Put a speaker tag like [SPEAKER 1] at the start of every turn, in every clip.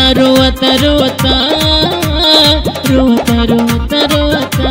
[SPEAKER 1] रोता रोता रोता रोता रोता रोता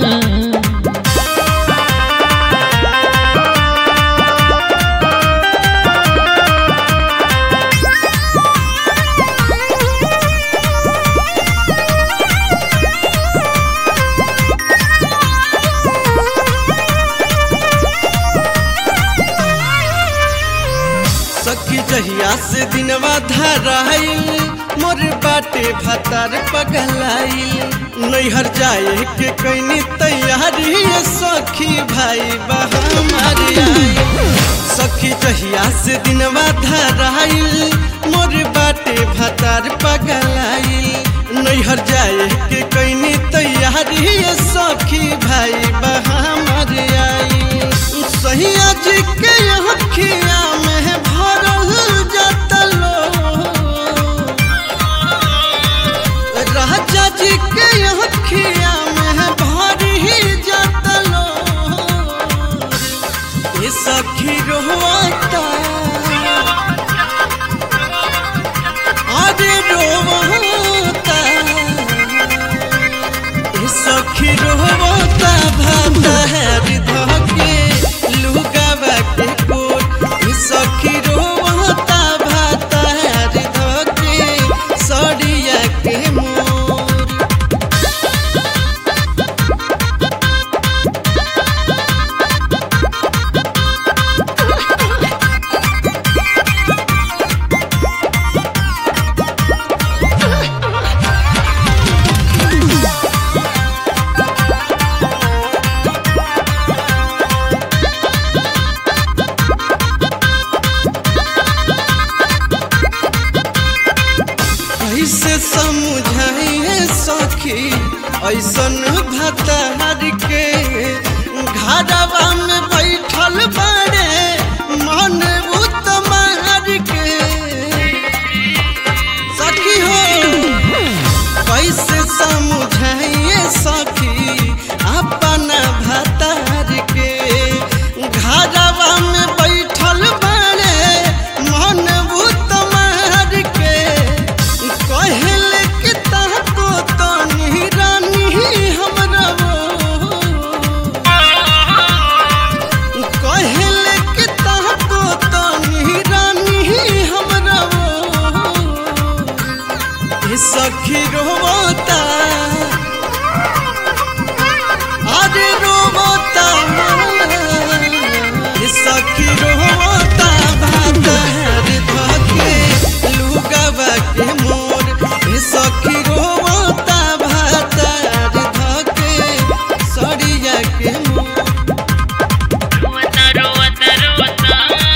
[SPEAKER 2] सखी जहिया से दिनवा धराइल मोर बाटे भतार पगलाइल नैहर जाए के कैनी तैयारी सखी भाई बहमार आइल सखी जहिया से दिनवा धराइल मोर बाटे भतार पगलाइल नैहर जाए के कैनी तैयारी सखी भाई बहमार आइल सहिया जी के अखिया में भरल जतलो राजा जी के अखिया में भरी जतलो ये सखी रोता अरे रोता ये सखी रोता भाता है धके लुगावा के कोट ये सखी रोता भाता है धके सड़िया के मोर ऐसे समझाइए सखी ऐसन भतार के घरवा में बैठल बड़े मन उतमार के सखी हो कैसे समझाइए सखी अपना भतार के घरवा में बैठल बड़े मन उतमार के कहल के ताको तो रानी हमरा कहल के ताको तो रानी हमरा ये सखी रोता अरे रोता ये सखी रोता भाता रे धके लुगावा के मोर ये सखी रोता भाता रे धके सड़िया के मोर
[SPEAKER 1] रोता रोता रोता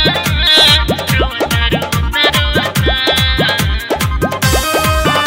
[SPEAKER 1] रोता रोता रोता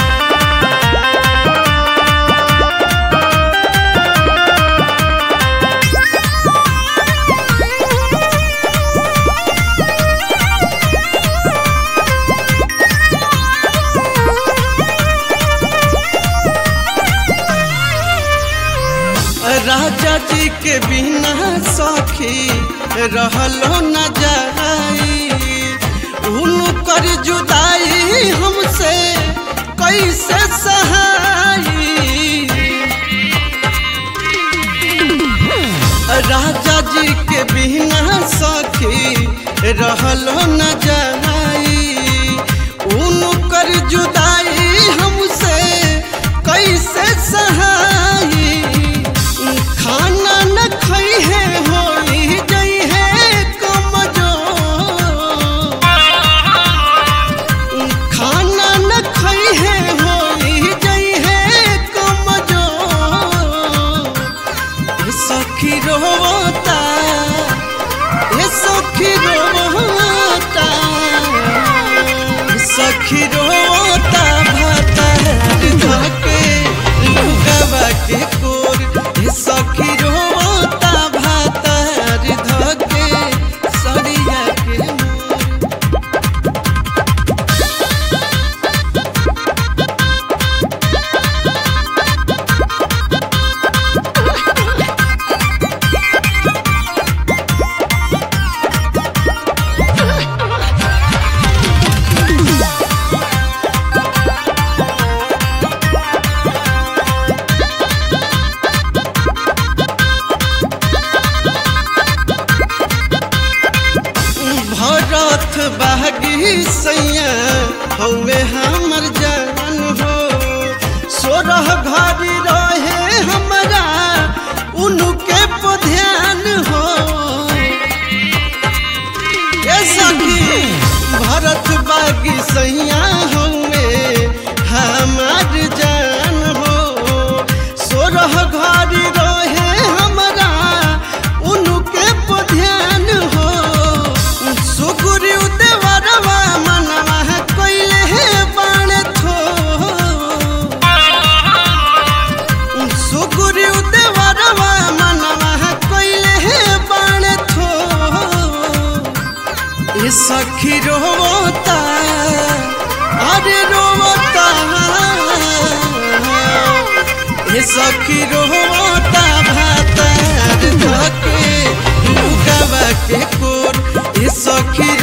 [SPEAKER 2] राजा जी के बिना सखी रहलो न जाई उनकर जुदाई हमसे कैसे सहाई राजा जी के बिना सखी रहलो न जाई उनकर जुदाई हमसे कैसे सहाई खाना न खई है होई गई है कमजोर खाना न खई है होई गई है कमजोर ये सखी रोता ये सखी रोता ये सखी रोता भाता धके लुगावा के कोर ये सखी रोता भाता धके सड़िया के मोर हौवे हमर जान हो सोरह घड़ी रहे हमरा उनके पर ध्यान हो ए सखी भरत बागी सैया हौवे हमर जान हो सोरह घड़ी रहे हमरा उनके पर ध्यान हो सुगुरु देवरवा मनवा कइले हे बाण थो सुगुरु देवरवा मनवा कइले हे बाण थो ए सखी रोता अरे रोता ए सखी रोता भातार धके लुगावा के कोर ए सखी